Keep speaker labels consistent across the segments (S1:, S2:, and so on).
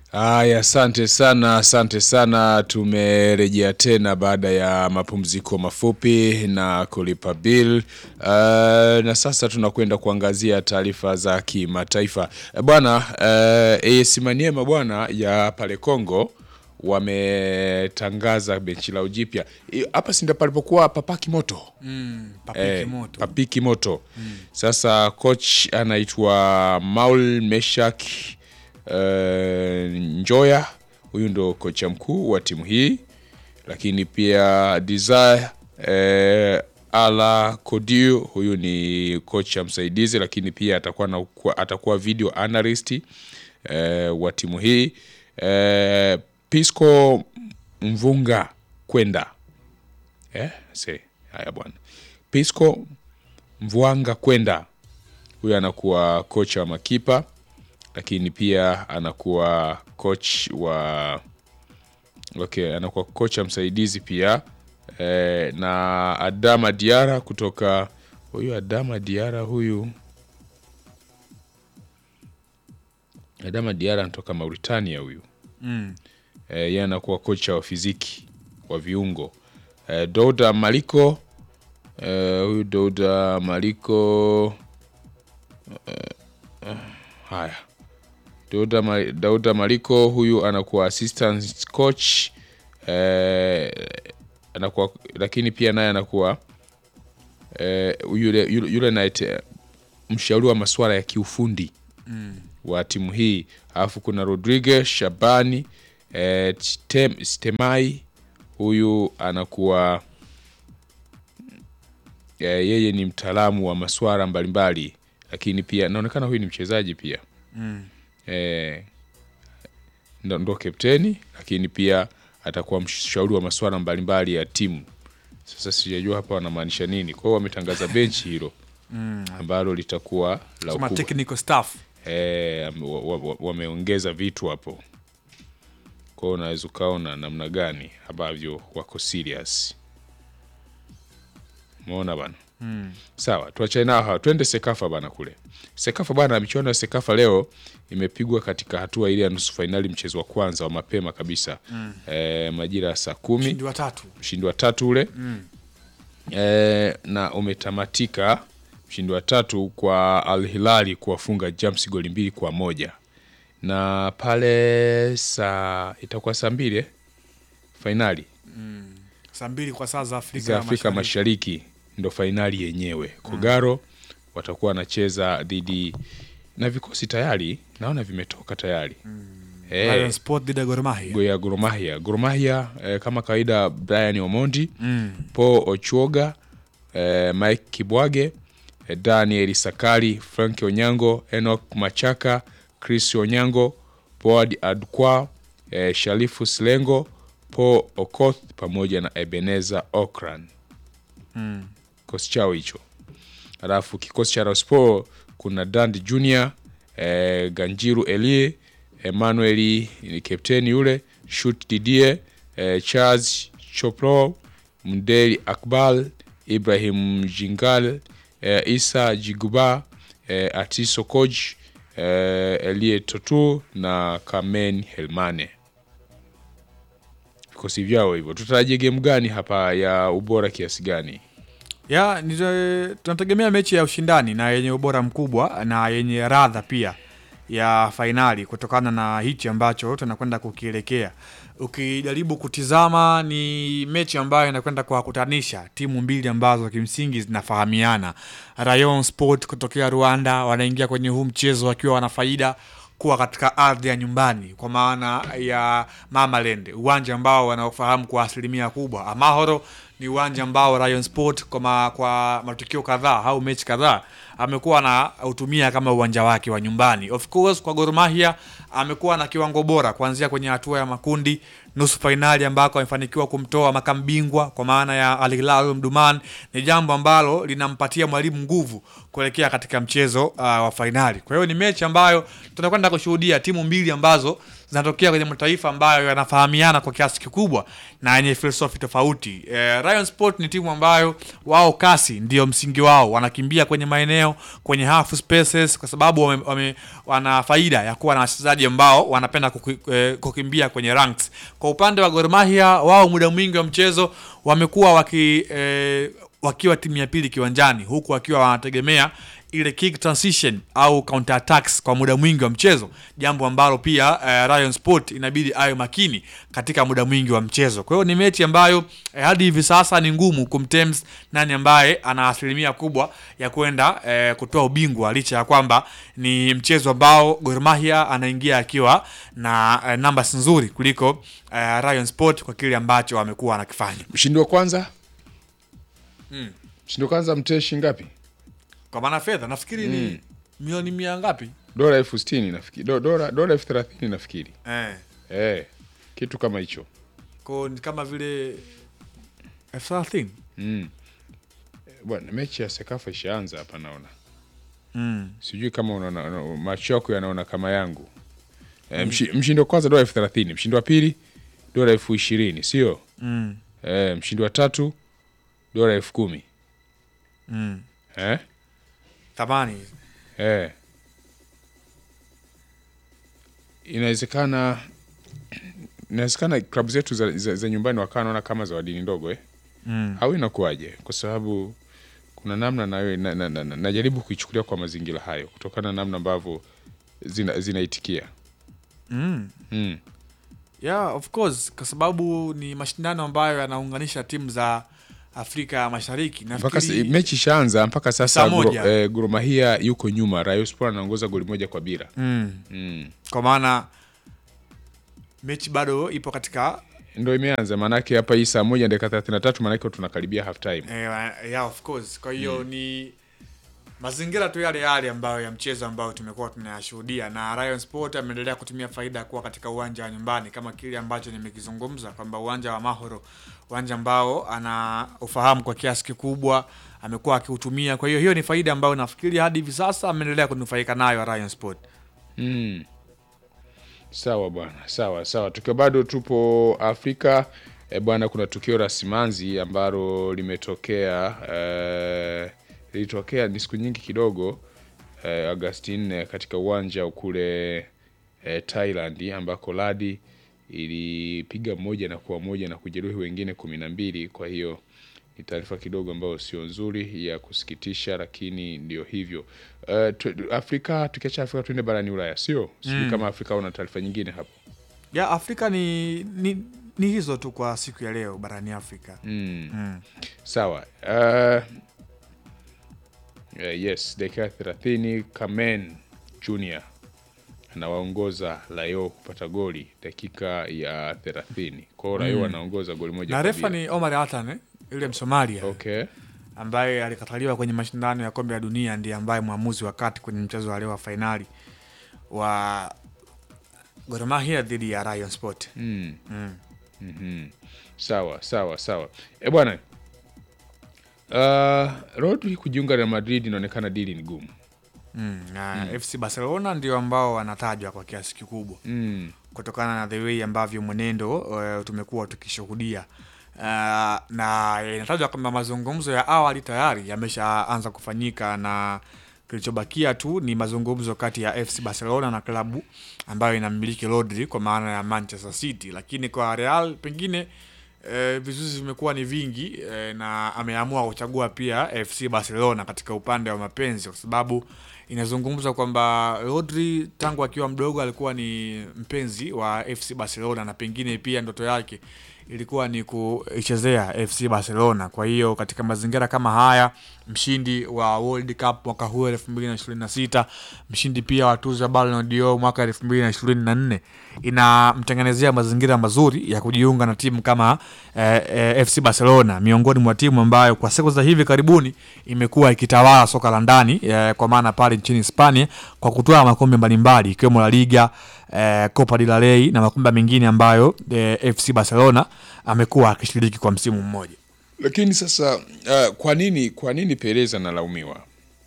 S1: Aya, asante sana, asante sana. Tumerejea tena baada ya mapumziko mafupi na kulipa bill. Uh, na sasa tunakwenda kuangazia taarifa za kimataifa Eh, bwana. Uh, AS Maniema bwana ya pale Kongo wametangaza benchi lao jipya I- hapa, si ndio palipokuwa Papaki Moto
S2: Mm, papiki
S1: Eh,
S2: moto.
S1: Papiki Moto. Sasa coach anaitwa Maul Meshak eh, Njoya, huyu ndo kocha mkuu wa timu hii, lakini pia Desire eh, Ala Kodiu, huyu ni kocha msaidizi, lakini pia atakuwa, na, atakuwa video analyst eh, wa timu hii eh, Pisco Mvunga kwenda eh, se haya bwana Pisco Mvwanga kwenda huyu anakuwa kocha wa makipa, lakini pia anakuwa coach wa okay, anakuwa kocha msaidizi pia eh, na Adama Diara kutoka huyu Adama Diara huyu Adama Diara anatoka Mauritania huyu
S2: Mm.
S1: eh, yeye anakuwa kocha wa fiziki wa viungo eh, Douda Maliko eh, huyu Douda Maliko eh, eh, haya Dauda, Ma- Dauda Maliko huyu anakuwa assistant coach eh, anakuwa lakini pia naye anakuwa eh, yule, yule, yule naite mshauri wa masuala ya kiufundi wa timu hii. Alafu kuna Rodriguez Shabani eh, Stem- Stemai huyu anakuwa eh, yeye ni mtaalamu wa masuala mbalimbali, lakini pia inaonekana huyu ni mchezaji pia
S2: Mm.
S1: eh, ndo, ndo kapteni, lakini pia atakuwa mshauri wa masuala mbalimbali ya timu. Sasa sijajua hapa wanamaanisha nini. Kwa hiyo wametangaza benchi hilo ambalo litakuwa la
S2: Sema
S1: ukubwa
S2: technical staff.
S1: eh, wa- wa- wa- wameongeza vitu hapo, kwa hiyo unaweza ukaona namna gani ambavyo wako serious. Umeona bana. Sawa, tuachane nao hawa, twende Sekafa bana. Kule Sekafa bana, michuano ya Sekafa leo imepigwa katika hatua ile ya nusu fainali, mchezo wa kwanza wa mapema kabisa eh, majira ya saa kumi
S2: Mshindi wa tatu.
S1: mshindi wa tatu ule eh, na umetamatika mshindi wa tatu kwa Al Hilali kuwafunga Jams goli mbili kwa moja na pale saa itakuwa saa mbili eh, fainali
S2: Saa mbili kwa saa za Afrika,
S1: za Afrika
S2: Mashariki.
S1: Mashariki ndo fainali yenyewe. Kogaro watakuwa wanacheza dhidi na vikosi tayari naona vimetoka tayari Eh,
S2: Lion Sport dhidi ya Gor Mahia.
S1: ya Gor Mahia. Gor Mahia eh, kama kawaida Brian Omondi
S2: Mm.
S1: Paul Ochuoga eh, Mike Kibwage eh, Daniel Sakari Frank Onyango Enoch Machaka Chris Onyango Boad Adkwa eh, Sharifu Slengo Paul Okoth pamoja na Ebeneza Okran
S2: Mm.
S1: kikosi chao hicho. Alafu kikosi cha Raspor kuna Dand Junior eh, Ganjiru Elie Emmanuel ni kapteni yule, Shut Didier eh, Charles Chopro Mdeli Akbal Ibrahim Jingal eh, Isa Jiguba eh, Atiso Koj eh, Elie Totu na Kamen Helmane vikosi vyao hivyo. Tutarajie game gani hapa ya ubora kiasi gani?
S2: ya ni- tunategemea mechi ya ushindani na yenye ubora mkubwa na yenye radha pia ya fainali kutokana na hichi ambacho tunakwenda kukielekea. Ukijaribu kutizama, ni mechi ambayo inakwenda kuwakutanisha timu mbili ambazo kimsingi zinafahamiana. Rayon Sport kutokea Rwanda wanaingia kwenye huu mchezo wakiwa wana faida kuwa katika ardhi ya nyumbani kwa maana ya Mamaland, uwanja ambao wanaofahamu kwa asilimia kubwa. Amahoro ni uwanja ambao Rayon Sport kwa, ma, kwa matukio kadhaa au mechi kadhaa amekuwa anautumia kama uwanja wake wa nyumbani. Of course kwa Gor Mahia amekuwa na kiwango bora kuanzia kwenye hatua ya makundi, nusu fainali ambako amefanikiwa kumtoa makamu bingwa kwa maana ya Al Hilal Omdurman. Ni jambo ambalo linampatia mwalimu nguvu kuelekea katika mchezo uh, wa fainali. Kwa hiyo ni mechi ambayo tunakwenda kushuhudia timu mbili ambazo zinatokea kwenye mataifa ambayo yanafahamiana kwa kiasi kikubwa na yenye filosofi tofauti. Eh, Rayon Sport ni timu ambayo wao kasi ndio msingi wao, wanakimbia kwenye maeneo maeneo kwenye half spaces, kwa sababu wame, wame, wana faida ya kuwa na wachezaji ambao wanapenda kuki, eh, kukimbia kwenye ranks. Kwa upande wa Gor Mahia, wao muda mwingi wa mchezo wamekuwa waki eh, wakiwa timu ya pili kiwanjani, huku wakiwa wanategemea ile kick transition au counter attacks kwa muda mwingi wa mchezo, jambo ambalo pia eh, Rayon Sport inabidi awe makini katika muda mwingi wa mchezo. Kwa hiyo ni mechi ambayo eh, hadi hivi sasa ni ngumu kumtems nani ambaye ana asilimia kubwa ya kwenda eh, kutoa ubingwa, licha ya kwamba ni mchezo ambao Gor Mahia anaingia akiwa na eh, numbers nzuri kuliko eh, Rayon Sport kwa kile ambacho amekuwa anakifanya.
S1: Mshindi wa kwanza mshindi wa kwanza mteshi ngapi?
S2: Kwa maana fedha nafikiri ni milioni mia ngapi?
S1: Dola elfu sitini nafikiri, Do- dola dola elfu thelathini nafikiri,
S2: Eh.
S1: eh, kitu kama hicho.
S2: Kwa ni kama vile elfu thelathini.
S1: Mm. Bwana, mechi ya Sekafa ishaanza hapa, naona
S2: Mm.
S1: sijui kama unaona una- macho yako yanaona kama yangu. E, mshi, mshindi wa kwanza dola elfu thelathini mshindi wa pili dola elfu ishirini sio?
S2: Mm.
S1: E, mshindi wa tatu dola elfu kumi
S2: Mm.
S1: eh?
S2: Thamani
S1: Eh. Inawezekana inawezekana klabu zetu za, za, za nyumbani wakawa naona kama zawadini ndogo eh?
S2: mm.
S1: au inakuwaje? Kwa sababu kuna namna nayo na, na, na, na, najaribu kuichukulia kwa mazingira hayo kutokana na namna ambavyo zina, zinaitikia
S2: Mm.
S1: mm.
S2: Yeah, of course kwa sababu ni mashindano ambayo yanaunganisha timu za Afrika ya Mashariki.
S1: mpaka si-
S2: Nafikiri
S1: mechi ishaanza mpaka
S2: Saa
S1: sasa Gor,
S2: moja.
S1: eh, Gor Mahia yuko nyuma, Rayon Sport anaongoza goli moja kwa bila
S2: mm.
S1: mm.
S2: kwa maana mechi bado ipo katika
S1: ndo imeanza maanake hapa hii saa moja dakika thelathini na tatu maanake tunakaribia half time
S2: eh, yeah, of course. Kwa hiyo ni mazingira tu yale yale ambayo ya mchezo ambayo tumekuwa tunayashuhudia, na Rayon Sport ameendelea kutumia faida ya kuwa katika uwanja wa nyumbani kama kile ambacho nimekizungumza kwamba uwanja wa Mahoro, uwanja ambao ana ufahamu kwa kiasi kikubwa amekuwa akiutumia. Kwa hiyo hiyo ni faida ambayo nafikiri hadi hivi sasa ameendelea kunufaika nayo Rayon Sport.
S1: Mm. Sawa bwana, sawa sawa. Tukiwa bado tupo Afrika e, bwana, kuna tukio la simanzi ambalo limetokea e, lilitokea ni siku nyingi kidogo e, Agosti 4 katika uwanja kule e, Thailand ambako Ladi ilipiga mmoja na kuwa moja na kujeruhi wengine kumi na mbili. Kwa hiyo ni taarifa kidogo ambayo sio nzuri ya kusikitisha, lakini ndio hivyo. Uh, tu, Afrika tukiacha Afrika tuende barani Ulaya, sio sijui kama Afrika una taarifa nyingine hapo.
S2: Ya Afrika ni, ni, ni hizo tu kwa siku ya leo barani Afrika.
S1: Mm.
S2: Mm.
S1: Sawa. Uh, uh, yes, dakika ya thelathini Kamen Junior anawaongoza Rayo kupata goli dakika ya thelathini kwao Rayo anaongoza goli moja
S2: Na
S1: kwa
S2: refa
S1: bila.
S2: ni Omar Atan eh, yule Msomalia
S1: Okay.
S2: ambaye alikataliwa kwenye mashindano ya kombe la dunia, ndiye ambaye mwamuzi wa kati kwenye mchezo wa leo wa fainali wa Gor Mahia dhidi ya Rayon Sport.
S1: Mm.
S2: Mm.
S1: Mhm. Sawa sawa sawa. E bwana, uh, Rodri kujiunga na Madrid inaonekana dili ni gumu.
S2: Mm. Na FC Barcelona ndio ambao wanatajwa kwa kiasi kikubwa
S1: Mm.
S2: kutokana na the way ambavyo mwenendo uh, tumekuwa tukishuhudia uh, na inatajwa kwamba mazungumzo ya awali tayari yameshaanza kufanyika na kilichobakia tu ni mazungumzo kati ya FC Barcelona na klabu ambayo inamiliki Rodri kwa maana ya Manchester City, lakini kwa Real pengine eh, vizuizi vimekuwa ni vingi eh, na ameamua kuchagua pia FC Barcelona katika upande wa mapenzi, kwa sababu inazungumzwa kwamba Rodri tangu akiwa mdogo alikuwa ni mpenzi wa FC Barcelona na pengine pia ndoto yake ilikuwa ni kuichezea FC Barcelona. Kwa hiyo katika mazingira kama haya, mshindi wa World Cup mwaka huu 2026, mshindi pia wa tuzo ya Ballon d'Or mwaka 2024 inamtengenezea mazingira mazuri ya kujiunga na timu kama eh, eh, FC Barcelona, miongoni mwa timu ambayo kwa siku za hivi karibuni imekuwa ikitawala soka la ndani eh, kwa maana pale nchini Hispania kwa kutoa makombe mbalimbali ikiwemo La Liga eh, Copa del Rey na makombe mengine ambayo eh, FC Barcelona amekuwa akishiriki kwa msimu mmoja.
S1: Lakini sasa uh, kwa nini kwa nini Perez analaumiwa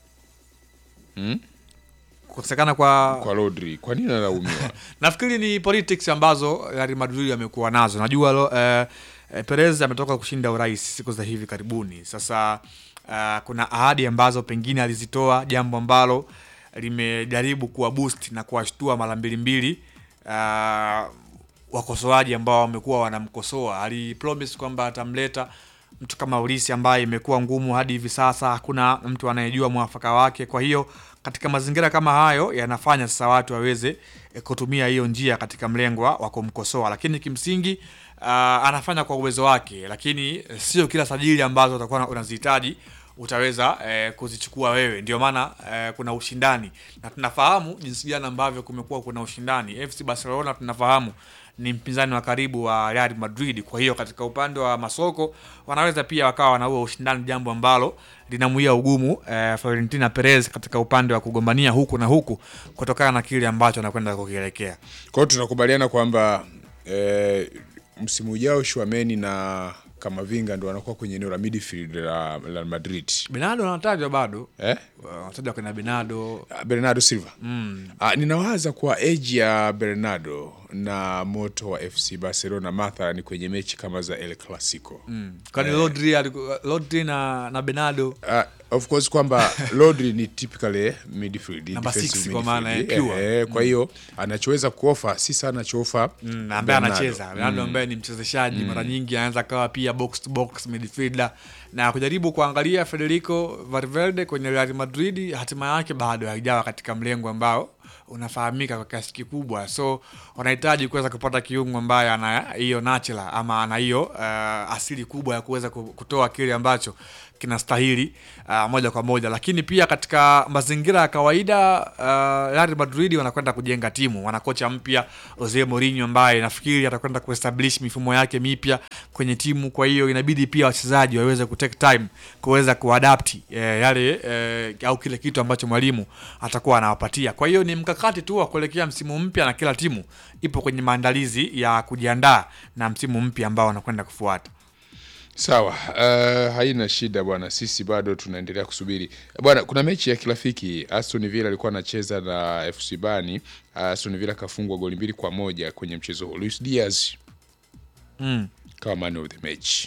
S2: Kukosekana kwa,
S1: kwa Rodri? Kwa nini analaumiwa?
S2: nafikiri ni politics ambazo Real Madrid amekuwa nazo. Najua lo, eh, eh, Perez ametoka kushinda urais siku za hivi karibuni. Sasa uh, kuna ahadi ambazo pengine alizitoa, jambo ambalo limejaribu kuwa boost na kuwashtua mara mbili mbili uh, wakosoaji ambao wamekuwa wanamkosoa. Alipromise kwamba atamleta mtu kama Ulisi ambaye imekuwa ngumu hadi hivi sasa, hakuna mtu anayejua mwafaka wake. Kwa hiyo katika mazingira kama hayo yanafanya sasa watu waweze eh, kutumia hiyo njia katika mlengwa wa kumkosoa, lakini kimsingi uh, anafanya kwa uwezo wake, lakini eh, sio kila sajili ambazo utakuwa unazihitaji utaweza eh, kuzichukua wewe. Ndio maana eh, kuna ushindani na tunafahamu jinsi gani ambavyo kumekuwa kuna ushindani. FC Barcelona tunafahamu ni mpinzani wa karibu wa Real Madrid. Kwa hiyo katika upande wa masoko wanaweza pia wakawa na huo ushindani, jambo ambalo linamuia ugumu eh, Florentina Perez katika upande wa kugombania huku na huku kutokana na kile ambacho anakwenda kukielekea.
S1: Kwa hiyo tunakubaliana kwamba eh, msimu ujao Shuameni na Kamavinga ndo wanakuwa kwenye eneo la midfield la, la Madrid
S2: Bernardo anatajwa bado,
S1: eh?
S2: anatajwa kina Bernardo
S1: Ah, Bernardo Silva mm. ninawaza kwa age ya Bernardo na moto wa FC Barcelona mathalan kwenye mechi kama za El Clasico mm.
S2: kwani Rodri, aliku- Rodri na, na Bernardo
S1: Uh, of course kwamba Rodri ni typically midfield
S2: Number
S1: defensive
S2: six kwa maana ya
S1: midfield.
S2: pure.
S1: Eh, kwa hiyo anachoweza kuofa si sana anachoofa
S2: na ambaye
S1: Bernardo.
S2: anacheza Bernardo ambaye ni mchezeshaji mara nyingi anaweza kawa pia box to box midfielder na kujaribu kuangalia Federico Valverde kwenye Real Madrid, hatima yake bado haijawa katika mlengo ambao unafahamika kwa kiasi kikubwa, so wanahitaji kuweza kupata kiungo ambaye ana hiyo natural ama ana hiyo uh, asili kubwa ya kuweza ku- kutoa kile ambacho kinastahili uh, moja kwa moja, lakini pia katika mazingira ya kawaida uh, Real Madrid wanakwenda kujenga timu, wana kocha mpya Jose Mourinho ambaye nafikiri atakwenda kuestablish mifumo yake mipya kwenye timu. Kwa hiyo inabidi pia wachezaji waweze kutake time kuweza kuadapti eh, yale eh, au kile kitu ambacho mwalimu atakuwa anawapatia. Kwa hiyo ni mkakati tu wa kuelekea msimu mpya, na kila timu ipo kwenye maandalizi ya kujiandaa na msimu mpya ambao wanakwenda kufuata.
S1: Sawa, uh, haina shida bwana, sisi bado tunaendelea kusubiri bwana. Kuna mechi ya kirafiki Aston Villa alikuwa anacheza na FC Bani. Aston Villa kafungwa goli mbili kwa moja kwenye mchezo huo. Luis Diaz
S2: Mm.
S1: kama man of the match.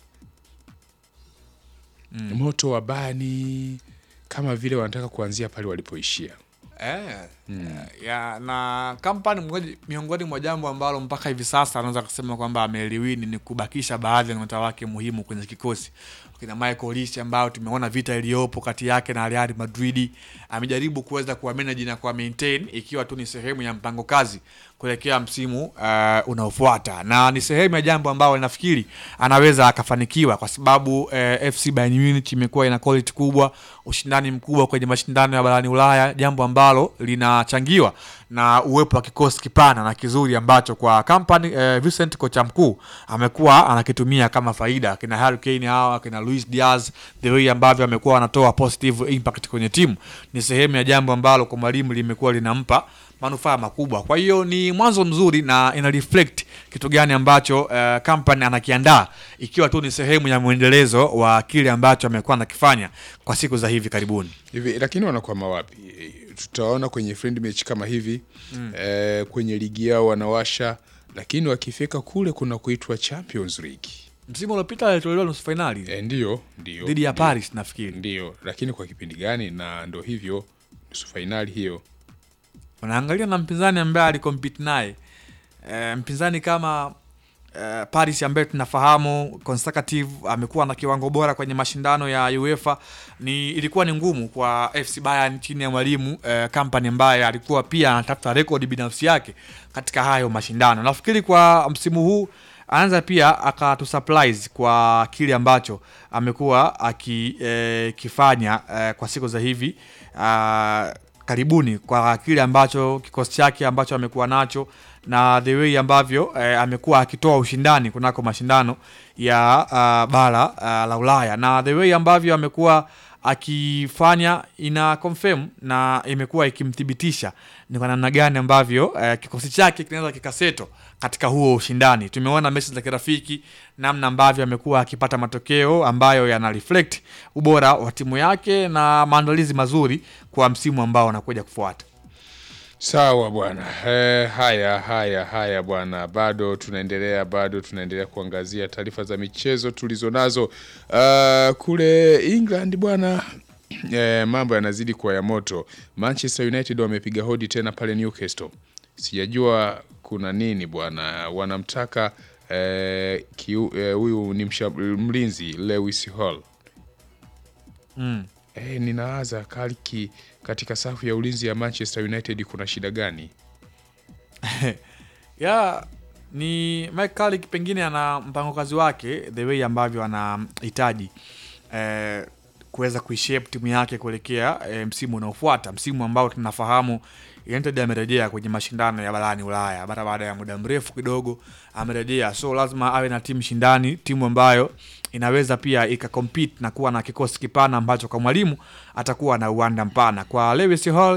S1: Moto wa Bani kama vile wanataka kuanzia pale walipoishia.
S2: Eh, ya, na kampani mmoja- miongoni mwa jambo ambalo mpaka hivi sasa anaweza kusema kwamba ameliwini ni kubakisha baadhi ya nyota wake muhimu kwenye kikosi kina Michael Olise ambao tumeona vita iliyopo kati yake na Real Madrid. Amejaribu kuweza kuwa manage na kuwa maintain ikiwa tu ni sehemu ya mpango kazi kuelekea msimu uh, unaofuata, na ni sehemu ya jambo ambalo nafikiri anaweza akafanikiwa kwa sababu uh, FC Bayern Munich imekuwa ina quality kubwa, ushindani mkubwa kwenye mashindano ya barani Ulaya, jambo ambalo linachangiwa na uwepo wa kikosi kipana na kizuri ambacho kwa company eh, Vincent kocha mkuu amekuwa anakitumia kama faida. Kina Harry Kane hawa kina Luis Diaz, the way ambavyo amekuwa wanatoa positive impact kwenye timu ni sehemu ya jambo ambalo kwa mwalimu limekuwa linampa manufaa makubwa. Kwa hiyo ni mwanzo mzuri na ina reflect kitu gani ambacho uh, company anakiandaa ikiwa tu ni sehemu ya mwendelezo wa kile ambacho amekuwa anakifanya kwa siku za hivi karibuni.
S1: hivi lakini wanakwama wapi? Tutaona kwenye friend match kama hivi eh, kwenye ligi yao wanawasha, lakini wakifika kule kuna kuitwa Champions League
S2: Msimu uliopita alitolewa nusu fainali
S1: eh, ndio ndio
S2: dhidi ya
S1: ndio,
S2: Paris nafikiri.
S1: ndio, lakini kwa kipindi gani? Na ndo hivyo nusu fainali hiyo
S2: Unaangalia na mpinzani ambaye alikompete naye e, mpinzani kama e, Paris ambaye tunafahamu consecutive amekuwa na kiwango bora kwenye mashindano ya UEFA. Ni ilikuwa ni ngumu kwa FC Bayern chini ya mwalimu e, Company ambaye alikuwa pia anatafuta rekodi binafsi yake katika hayo mashindano. Nafikiri kwa msimu huu anaanza pia akatu surprise kwa kile ambacho amekuwa akifanya e, kwa siku za hivi ah, karibuni kwa kile ambacho kikosi chake ambacho amekuwa nacho na the way ambavyo eh, amekuwa akitoa ushindani kunako mashindano ya uh, bara uh, la Ulaya na the way ambavyo amekuwa akifanya ina confirm na imekuwa ikimthibitisha ni kwa namna gani ambavyo eh, kikosi chake kinaweza kikaseto katika huo ushindani. Tumeona mechi za kirafiki, namna ambavyo amekuwa akipata matokeo ambayo yana reflect ubora wa timu yake na maandalizi mazuri kwa msimu ambao unakuja kufuata.
S1: Sawa bwana. Eh, haya haya haya bwana, bado tunaendelea bado tunaendelea kuangazia taarifa za michezo tulizo nazo uh, kule England bwana. Eh, mambo yanazidi kuwa ya moto. Manchester United wamepiga hodi tena pale Newcastle. Sijajua kuna nini bwana, wanamtaka eh, kiu- eh, huyu ni msha- mlinzi Lewis Hall
S2: Mm.
S1: Eh, ninawaza Kaliki katika safu ya ulinzi ya Manchester United kuna shida gani?
S2: ya ni Mike Carrick pengine ana mpango kazi wake the way ambavyo anahitaji eh, kuweza kuishape timu yake kuelekea eh, msimu unaofuata, msimu ambao tunafahamu United amerejea kwenye mashindano ya barani Ulaya bara baada ya muda mrefu kidogo amerejea, so lazima awe na timu shindani, timu ambayo inaweza pia ikacompete na kuwa na kikosi kipana ambacho kwa mwalimu atakuwa na uwanda mpana. Kwa Lewis Hall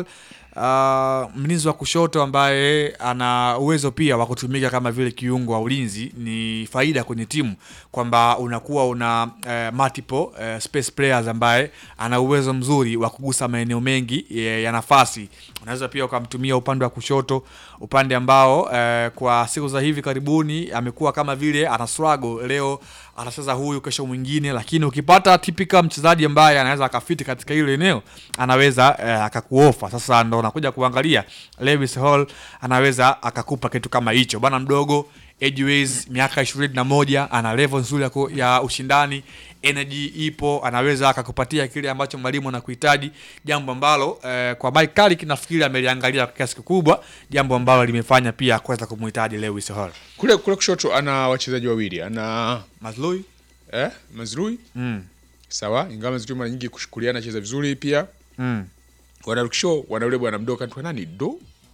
S2: uh, mlinzi wa kushoto ambaye ana uwezo pia wa kutumika kama vile kiungo wa ulinzi, ni faida kwenye timu kwamba unakuwa una uh, multiple uh, space players ambaye ana uwezo mzuri wa kugusa maeneo mengi ya, ya nafasi. Unaweza pia ukamtumia upande wa kushoto, upande ambao uh, kwa siku za hivi karibuni amekuwa kama vile ana struggle. Leo anacheza huyu, kesho mwingine, lakini ukipata typical mchezaji ambaye anaweza akafiti katika hilo eneo anaweza eh, akakuofa. Sasa ndo nakuja kuangalia Lewis Hall anaweza akakupa kitu kama hicho, bwana mdogo Edgeways, miaka ishirini na moja, ana level nzuri ya ku- ya ushindani, energy ipo, anaweza akakupatia kile ambacho mwalimu anakuhitaji, jambo ambalo eh, kwa Mike Carrick nafikiri ameliangalia kwa kiasi kikubwa, jambo ambalo limefanya pia kuweza kumhitaji Lewis Hall.
S1: Kule kule kushoto ana wachezaji wawili, ana
S2: Mazlui
S1: eh, Mazrui
S2: mm.
S1: sawa, ingawa Mazrui mara nyingi kushukuliana anacheza vizuri pia.
S2: Mm.
S1: Wana Lukshaw, wana yule bwana mdogo anaitwa nani? Do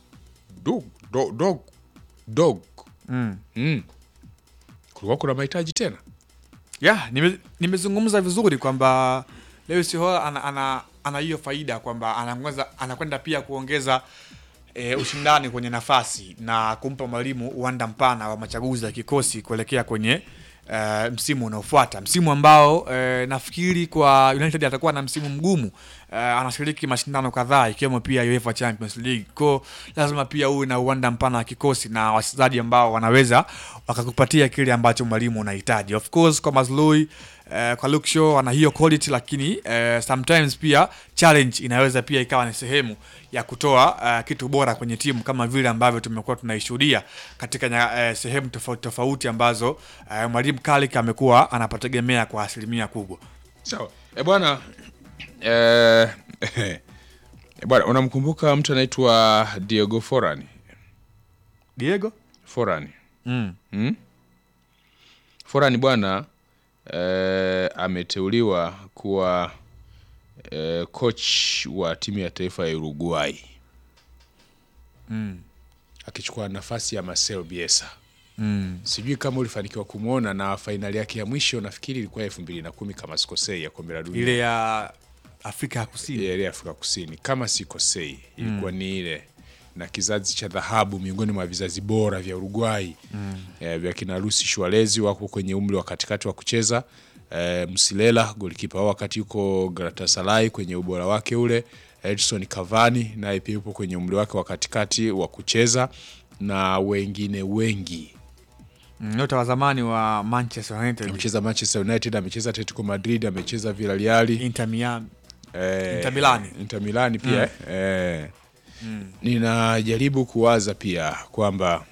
S1: dog dog dog dog.
S2: Mm.
S1: Mm. Kulikuwa kuna mahitaji tena.
S2: yeah, nime- nimezungumza vizuri kwamba Lewis Hall ana, ana, ana hiyo faida kwamba anaongeza anakwenda pia kuongeza e, ushindani kwenye nafasi na kumpa mwalimu uwanda mpana wa machaguzi ya kikosi kuelekea kwenye e, msimu unaofuata, msimu ambao e, nafikiri kwa United atakuwa na msimu mgumu. E, anashiriki mashindano kadhaa ikiwemo pia UEFA Champions League, ko lazima pia uwe na uwanda mpana wa kikosi na wachezaji ambao wanaweza wakakupatia kile ambacho mwalimu unahitaji. Of course kwa Mazlui eh, kwa Luke Shaw ana hiyo quality, lakini eh, sometimes pia challenge inaweza pia ikawa ni sehemu ya kutoa eh, kitu bora kwenye timu kama vile ambavyo tumekuwa tunaishuhudia katika nya- eh, sehemu tofauti tofauti ambazo eh, mwalimu Carrick amekuwa anapategemea kwa asilimia kubwa.
S1: Sawa. E bwana eh, eh, bwana unamkumbuka mtu anaitwa Diego Forani?
S2: Diego
S1: Forani.
S2: mm.
S1: Hmm? Forani bwana eh, ameteuliwa kuwa eh, coach wa timu ya taifa ya Uruguay
S2: Mm.
S1: akichukua nafasi ya Marcel Bielsa.
S2: Mm.
S1: Sijui kama ulifanikiwa kumwona na fainali yake ya mwisho nafikiri ilikuwa elfu mbili na kumi kama sikosei ya kombe la dunia
S2: ile ya Afrika ya Kusini
S1: ile ya Afrika Kusini kama sikosei ilikuwa ni ile na kizazi cha dhahabu miongoni mwa vizazi bora vya Uruguay eh, vya kina Luis Suarez wako kwenye umri wa katikati wa kucheza eh, Msilela golikipa wao wakati yuko Galatasaray kwenye ubora wake ule Edson Cavani naye pia yupo kwenye umri wake wa katikati wa kucheza na wengine wengi
S2: Mm, nyota wa zamani wa Manchester United,
S1: amecheza Manchester United amecheza Atletico Madrid amecheza Villarreal
S2: Inter Miami.
S1: Eh,
S2: Inter Milani.
S1: Inter Milani pia eh. Ninajaribu kuwaza pia kwamba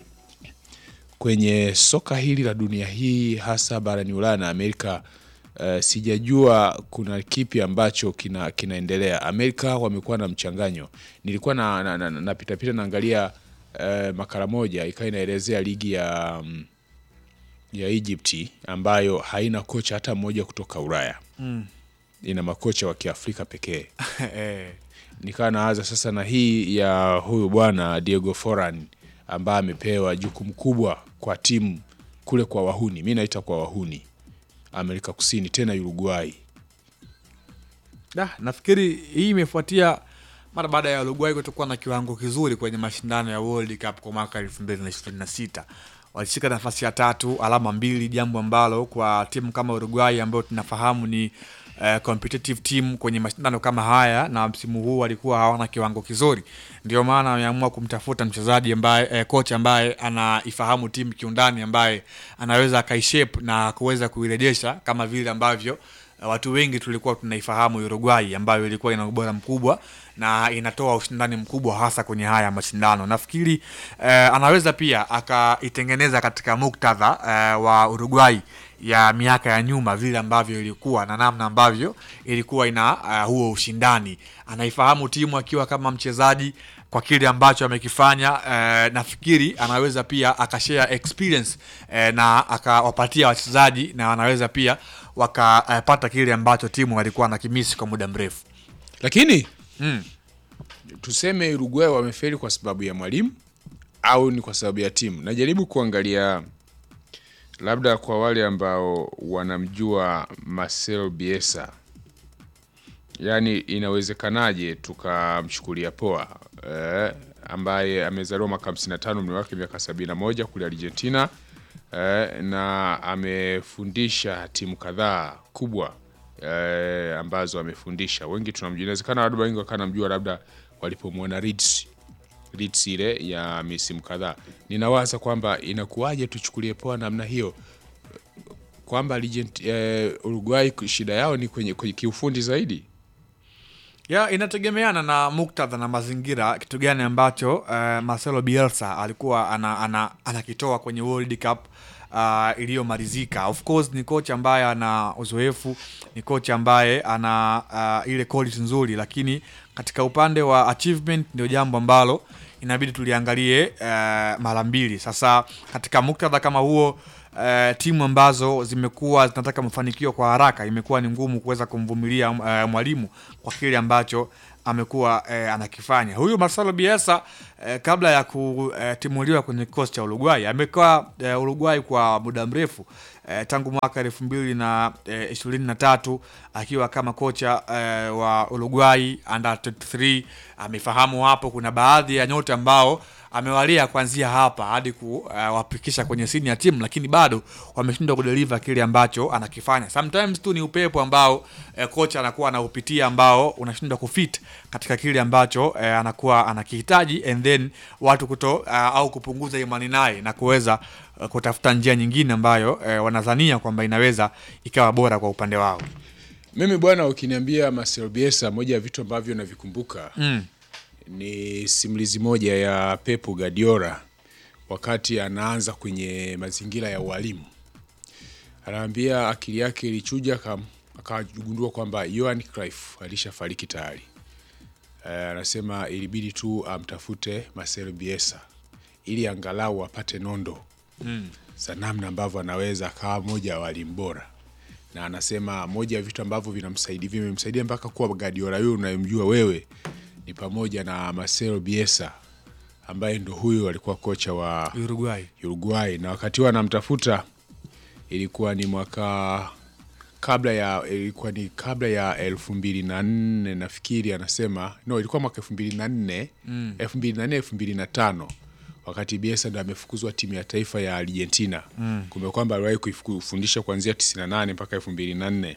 S1: kwenye soka hili la dunia hii hasa barani Ulaya na Amerika eh, sijajua kuna kipi ambacho kina, kinaendelea. Amerika wamekuwa na mchanganyo. Nilikuwa na, na, na, na, napitapita naangalia eh, makala moja ikawa inaelezea ligi ya mm, ya Egypti ambayo haina kocha hata mmoja kutoka Ulaya
S2: Mm.
S1: ina makocha wa Kiafrika pekee.
S2: eh.
S1: Nikawa nawaza sasa na hii ya huyu bwana Diego Forlan ambaye amepewa jukumu kubwa kwa timu kule kwa wahuni, mi naita kwa wahuni Amerika Kusini, tena Uruguay.
S2: Da, nafikiri hii imefuatia mara baada ya Uruguay kutokuwa na kiwango kizuri kwenye mashindano ya World Cup kwa mwaka 2026. Walishika nafasi ya tatu, alama mbili, jambo ambalo kwa timu kama Uruguay ambayo tunafahamu ni eh, competitive team kwenye mashindano kama haya, na msimu huu walikuwa hawana kiwango kizuri, ndio maana ameamua kumtafuta mchezaji ambaye eh, kocha ambaye anaifahamu timu kiundani, ambaye anaweza akaishape na kuweza kuirejesha kama vile ambavyo eh, watu wengi tulikuwa tunaifahamu Uruguay ambayo ilikuwa ina ubora mkubwa na inatoa ushindani mkubwa hasa kwenye haya mashindano. Nafikiri eh, anaweza pia akaitengeneza katika muktadha eh, wa Uruguay ya miaka ya nyuma vile ambavyo ilikuwa na namna ambavyo ilikuwa ina uh, huo ushindani. Anaifahamu timu akiwa kama mchezaji kwa kile ambacho amekifanya. Uh, nafikiri anaweza pia akashare experience uh, na akawapatia wachezaji na wanaweza pia wakapata uh, kile ambacho timu walikuwa na kimisi kwa muda mrefu.
S1: lakini
S2: Mm.
S1: tuseme Uruguay wamefeli kwa sababu ya mwalimu au ni kwa sababu ya timu? Najaribu kuangalia labda kwa wale ambao wanamjua Marcelo Bielsa, yaani inawezekanaje tukamchukulia poa eh, ambaye amezaliwa mwaka 55 umri wake miaka 71 kule Argentina eh, na amefundisha timu kadhaa kubwa eh, ambazo amefundisha. Wengi tunamjua, inawezekana watu wengi wakawa namjua labda walipomwona Leeds Leeds ile ya misimu kadhaa. Ninawaza kwamba inakuwaje tuchukulie poa namna hiyo kwamba Argent- eh, Uruguay shida yao ni kwenye, kwenye kiufundi zaidi.
S2: ya inategemeana na muktadha na mazingira, kitu gani ambacho uh, Marcelo Bielsa alikuwa ana, ana, anakitoa kwenye World Cup uh, iliyomalizika. Of course ni kocha ambaye ana uzoefu, ni kocha ambaye ana uh, ile quality nzuri, lakini katika upande wa achievement ndio jambo ambalo inabidi tuliangalie uh, mara mbili. Sasa katika muktadha kama huo Uh, timu ambazo zimekuwa zinataka mafanikio kwa haraka imekuwa ni ngumu kuweza kumvumilia uh, mwalimu kwa kile ambacho amekuwa uh, anakifanya. Huyu Marcelo Bielsa uh, kabla ya kutimuliwa kwenye kikosi cha Uruguay amekaa uh, Uruguay kwa muda mrefu uh, tangu mwaka elfu mbili na uh, ishirini na tatu akiwa kama kocha uh, wa Uruguay under 23 amefahamu hapo kuna baadhi ya nyota ambao amewalia kuanzia hapa hadi kuwafikisha kwenye senior team, lakini bado wameshindwa kudeliver kile ambacho anakifanya. Sometimes tu ni upepo ambao eh, kocha anakuwa anaupitia ambao unashindwa kufit katika kile ambacho eh, anakuwa anakihitaji and then watu kuto uh, au kupunguza imani naye na kuweza uh, kutafuta njia nyingine ambayo eh, wanadhania kwamba inaweza ikawa bora kwa upande wao.
S1: Mimi bwana, ukiniambia Marcelo Bielsa, moja ya vitu ambavyo navikumbuka
S2: Mm.
S1: ni simulizi moja ya Pep Guardiola wakati anaanza kwenye mazingira ya ualimu. Anaambia akili yake ilichuja, akam- akagundua kwamba Johan Cruyff alishafariki tayari. Eh, anasema ilibidi tu amtafute Marcelo Bielsa ili angalau apate nondo za namna ambavyo anaweza akawa moja wa walimu bora, na anasema moja ya vitu ambavyo vinamsaidia vimemsaidia mpaka kuwa Guardiola huyo unayemjua wewe ni pamoja na Marcelo Bielsa ambaye ndo huyo alikuwa kocha wa
S2: Uruguay.
S1: Uruguay, na wakati huo anamtafuta ilikuwa ni mwaka kabla ya ilikuwa ni kabla ya elfu mbili na nne nafikiri, anasema no, ilikuwa mwaka elfu mbili na nne elfu mbili na nne elfu mbili na tano wakati Bielsa ndo amefukuzwa timu ya taifa ya Argentina. Kumbe kwamba aliwahi kufundisha kuanzia 98 mpaka elfu mbili na nne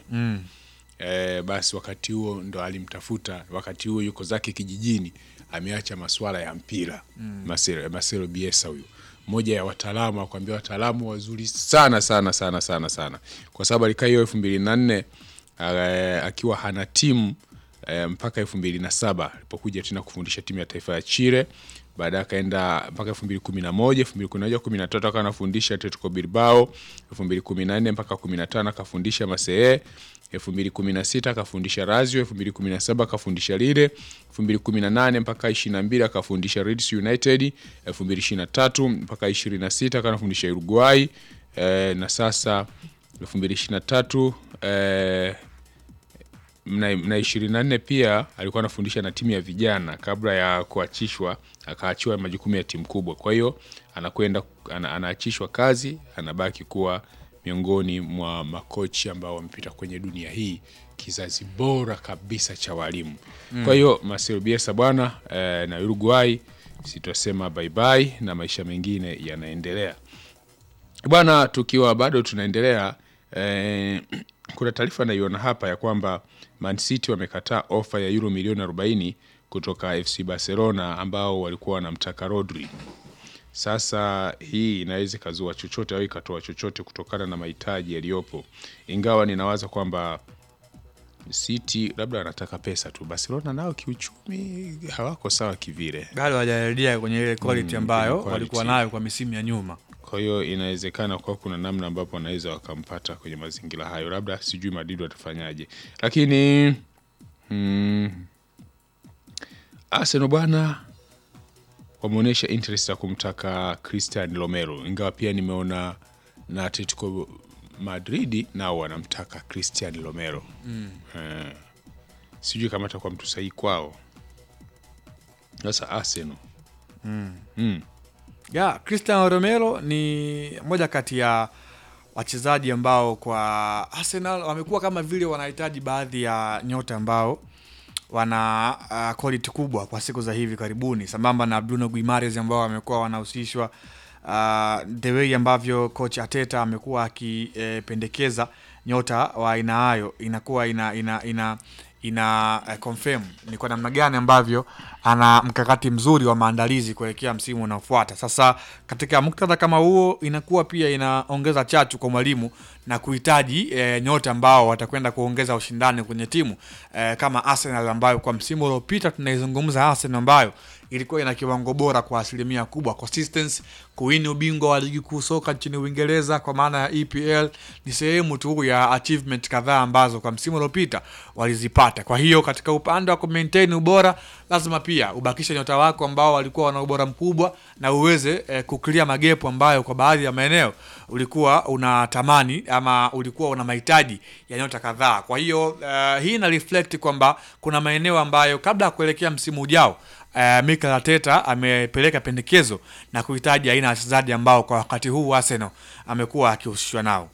S1: Eh, basi wakati huo ndo alimtafuta, wakati huo yuko zake kijijini, ameacha masuala ya mpira Marcelo, Marcelo Bielsa huyu mmoja ya wataalamu, akwambia wataalamu wazuri sana sana sana sana sana, kwa sababu alikaa hiyo elfu mbili na nne eh, akiwa hana timu eh, mpaka elfu mbili na saba alipokuja tena kufundisha timu ya taifa ya Chile. Baadaye akaenda mpaka elfu mbili kumi na moja elfu mbili kumi na moja kumi na tatu akawa anafundisha Atletico Bilbao, elfu mbili kumi na nne mpaka kumi na tano akafundisha Marseille elfu mbili kumi na sita akafundisha Lazio, elfu mbili kumi na saba akafundisha Lille, elfu mbili kumi na nane mpaka ishirini na mbili akafundisha Leeds United, elfu mbili ishirini na tatu mpaka ishirini na sita akanafundisha Uruguay eh, na sasa elfu mbili ishirini na tatu eh, na, na ishirini na nne pia alikuwa anafundisha na timu ya vijana kabla ya kuachishwa, akaachiwa majukumu ya timu kubwa. Kwa hiyo anakwenda ana, anaachishwa kazi, anabaki kuwa miongoni mwa makochi ambao wamepita kwenye dunia hii, kizazi bora kabisa cha walimu. Kwa hiyo Marcelo Bielsa bwana eh, na Uruguay sitosema bye bye, na maisha mengine yanaendelea bwana. Tukiwa bado tunaendelea eh, kuna taarifa naiona hapa ya kwamba Man City wamekataa ofa ya euro milioni 40 kutoka FC Barcelona ambao walikuwa wanamtaka Rodri. Sasa hii inaweza ikazua chochote au ikatoa chochote kutokana na mahitaji yaliyopo, ingawa ninawaza kwamba City labda wanataka pesa tu. Barcelona nao kiuchumi hawako sawa kivile,
S2: bado hawajarejea kwenye ile quality
S1: Mm,
S2: ambayo
S1: kwenye quality.
S2: walikuwa nayo kwa misimu ya nyuma.
S1: kwa hiyo inawezekana kwa kuna namna ambapo wanaweza wakampata kwenye mazingira hayo, labda sijui Madrid watafanyaje, lakini mm, Arsenal bwana wameonyesha interest ya kumtaka Christian Romero, ingawa pia nimeona na Atletico Madrid nao wanamtaka Christian Romero mm. Eh, sijui kama atakuwa mtu sahihi kwao. Sasa Arsenal mm.
S2: ya Cristiano Romero ni moja kati ya wachezaji ambao kwa Arsenal wamekuwa kama vile wanahitaji baadhi ya nyota ambao wana uh, quality kubwa kwa siku za hivi karibuni, sambamba na Bruno Guimaraes ambao wamekuwa wanahusishwa uh, the way ambavyo coach Ateta amekuwa akipendekeza nyota wa aina hayo inakuwa ina ina ina ina uh, confirm ni kwa namna gani ambavyo ana mkakati mzuri wa maandalizi kuelekea msimu unaofuata. Sasa katika muktadha kama huo, inakuwa pia inaongeza chachu kwa mwalimu na kuhitaji e, nyota ambao watakwenda kuongeza ushindani kwenye timu e, kama Arsenal ambayo kwa msimu uliopita tunaizungumza Arsenal ambayo ilikuwa ina kiwango bora kwa asilimia kubwa consistency kuwini ubingwa wa ligi kuu soka nchini Uingereza kwa maana ya EPL ni sehemu tu ya achievement kadhaa ambazo kwa msimu uliopita walizipata. Kwa hiyo katika upande wa kumaintain ubora lazima pia ubakishe nyota wako ambao walikuwa wana ubora mkubwa na uweze eh, kuklia magepu ambayo kwa baadhi ya maeneo ulikuwa unatamani ama ulikuwa una mahitaji ya nyota kadhaa. Kwa hiyo uh, hii ina reflect kwamba kuna maeneo ambayo kabla ya kuelekea msimu ujao uh, Mikel Arteta amepeleka pendekezo na kuhitaji aina ya wachezaji ambao kwa wakati huu Arsenal amekuwa akihusishwa nao.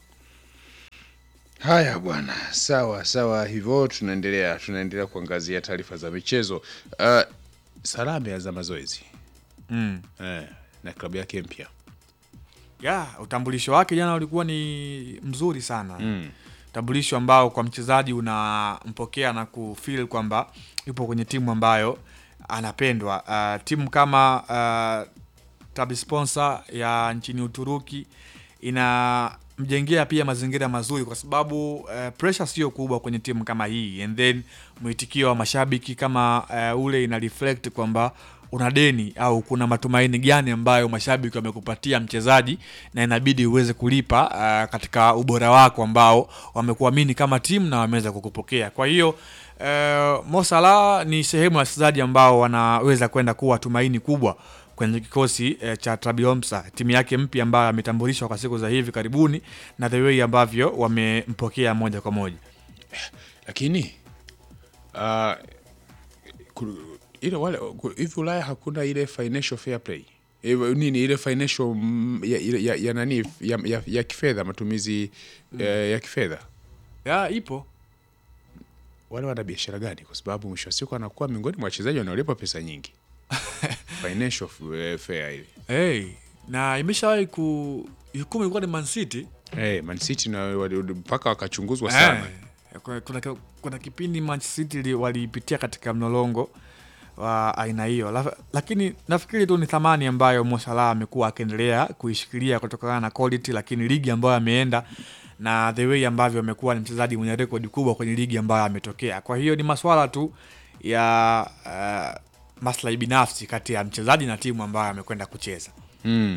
S1: Haya bwana, sawa sawa, hivyo tunaendelea tunaendelea kuangazia taarifa za michezo. Uh, Salah ameanza mazoezi
S2: Mm.
S1: eh, na klabu yake mpya
S2: Ya, utambulisho wake jana ulikuwa ni mzuri sana.
S1: mm.
S2: utambulisho ambao kwa mchezaji unampokea na kufeel kwamba yupo kwenye timu ambayo anapendwa. Uh, timu kama uh, tabi sponsor ya nchini Uturuki inamjengea pia mazingira mazuri, kwa sababu uh, pressure sio kubwa kwenye timu kama hii, and then mwitikio wa mashabiki kama uh, ule ina reflect kwamba una deni au kuna matumaini gani ambayo mashabiki wamekupatia mchezaji na inabidi uweze kulipa uh, katika ubora wako ambao wamekuamini kama timu na wameweza kukupokea. Kwa hiyo uh, Mo Salah ni sehemu ya wachezaji ambao wanaweza kwenda kuwa tumaini kubwa kwenye kikosi eh, cha Trabzonspor, timu yake mpya ambayo ametambulishwa kwa siku za hivi karibuni na the way ambavyo wamempokea moja kwa moja.
S1: Lakini uh, ku- ile wale ku- hivi Ulaya hakuna ile financial fair play Hivyo nini ile financial mm, ya, ya, ya, ya nani ya, ya, ya kifedha matumizi eh, ya kifedha
S2: Ya, ipo
S1: wale wana biashara gani? Kwa sababu mwisho wa siku anakuwa miongoni mwa wachezaji wanaolipwa pesa nyingi financial eh, fair ile
S2: hey, na imeshawahi ku hukumu ilikuwa ni Man City
S1: hey, Man City na wali- mpaka wakachunguzwa sana
S2: Eh, kuna, kuna, kuna kipindi Manchester City li- walipitia katika mlolongo wa aina hiyo, La- lakini nafikiri tu ni thamani ambayo Mo Salah amekuwa akiendelea kuishikilia kutokana na quality, lakini ligi ambayo ameenda na the way ambavyo amekuwa ni mchezaji mwenye rekodi kubwa kwenye ligi ambayo ametokea. Kwa hiyo ni maswala tu ya uh, maslahi binafsi kati ya mchezaji na timu ambayo amekwenda kucheza.
S1: Mm.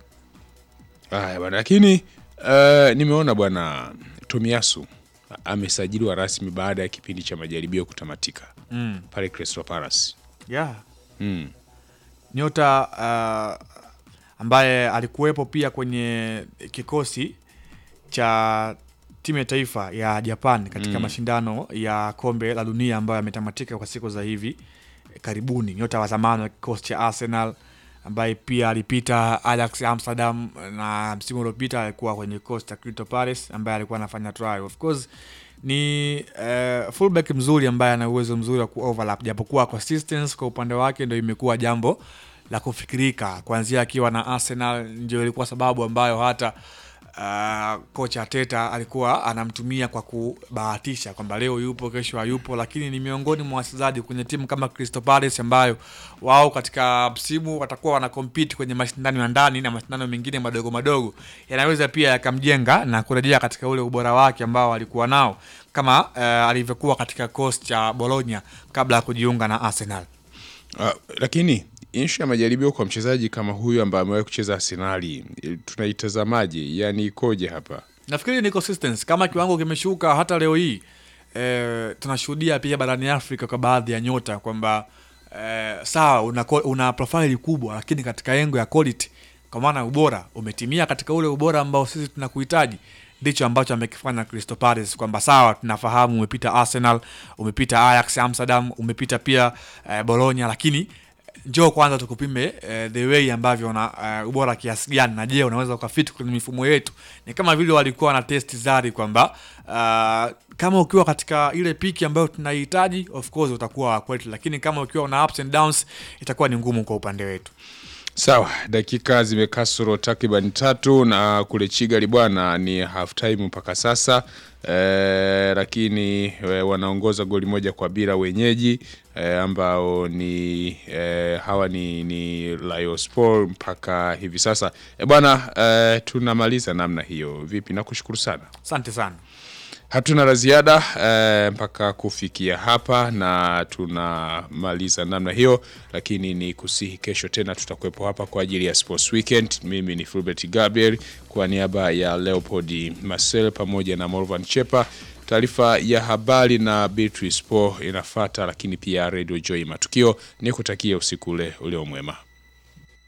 S1: Haya bwana, lakini uh, nimeona bwana Tomiyasu amesajiliwa rasmi baada ya kipindi cha majaribio kutamatika
S2: Mm.
S1: pale Crystal Palace.
S2: Yeah.
S1: Mm.
S2: nyota uh, ambaye alikuwepo pia kwenye kikosi cha timu ya taifa ya Japan katika
S1: Mm.
S2: mashindano ya kombe la dunia ambayo yametamatika kwa siku za hivi karibuni. Nyota wa zamani wa kikosi cha Arsenal ambaye pia alipita Ajax Amsterdam na msimu uliopita alikuwa kwenye kikosi cha Crystal Palace ambaye alikuwa anafanya trial. Of course ni uh, fullback mzuri ambaye ana uwezo mzuri wa kuoverlap, japokuwa consistency kwa upande wake ndio imekuwa jambo la kufikirika kuanzia akiwa na Arsenal, ndio ilikuwa sababu ambayo hata uh, kocha Arteta alikuwa anamtumia kwa kubahatisha kwamba leo yupo kesho hayupo, lakini ni miongoni mwa wachezaji kwenye timu kama Crystal Palace ambayo wao katika msimu watakuwa wana compete kwenye mashindano ya ndani na mashindano mengine madogo madogo, yanaweza pia yakamjenga na kurejea katika ule ubora wake ambao alikuwa nao kama uh, alivyokuwa katika kikosi cha Bologna kabla ya kujiunga na Arsenal.
S1: Uh, lakini inshu ya majaribio kwa mchezaji kama huyu ambaye amewahi kucheza Arsenali eh, tunaitazamaje? Yani ikoje hapa?
S2: Nafikiri ni consistency. Kama kiwango kimeshuka hata leo hii e, tunashuhudia pia barani Afrika kwa baadhi ya nyota kwamba e, sawa una, ko- una profile kubwa, lakini katika engo ya quality, kwa maana ubora umetimia katika ule ubora ambao sisi tunakuhitaji. Ndicho ambacho amekifanya Crystal Palace, kwamba sawa, tunafahamu umepita Arsenal, umepita Ajax Amsterdam, umepita pia e, Bologna, lakini njoo kwanza tukupime eh, the way ambavyo una eh, ubora kiasi gani, na je unaweza ukafit kwenye mifumo yetu. Ni kama vile walikuwa na test zari kwamba uh, kama ukiwa katika ile piki ambayo tunahitaji, of course utakuwa wa kwetu, lakini kama ukiwa una ups and downs itakuwa ni ngumu kwa upande wetu.
S1: Sawa, dakika zimekasoro takriban tatu na kule Chigali bwana ni half time mpaka sasa e, lakini e, wanaongoza goli moja kwa bila wenyeji e, ambao ni e, hawa ni, ni Liospor mpaka hivi sasa e, bwana e, tunamaliza namna hiyo. Vipi, nakushukuru sana.
S2: Asante sana.
S1: Hatuna la ziada eh, mpaka kufikia hapa na tunamaliza namna hiyo, lakini ni kusihi, kesho tena tutakuwepo hapa kwa ajili ya Sports Weekend. Mimi ni Fulbert Gabriel kwa niaba ya Leopold Marcel pamoja na Morvan Chepa. Taarifa ya habari na Beatrice Po inafata, lakini pia Radio Joy Matukio. Ni kutakia usiku ule ulio mwema.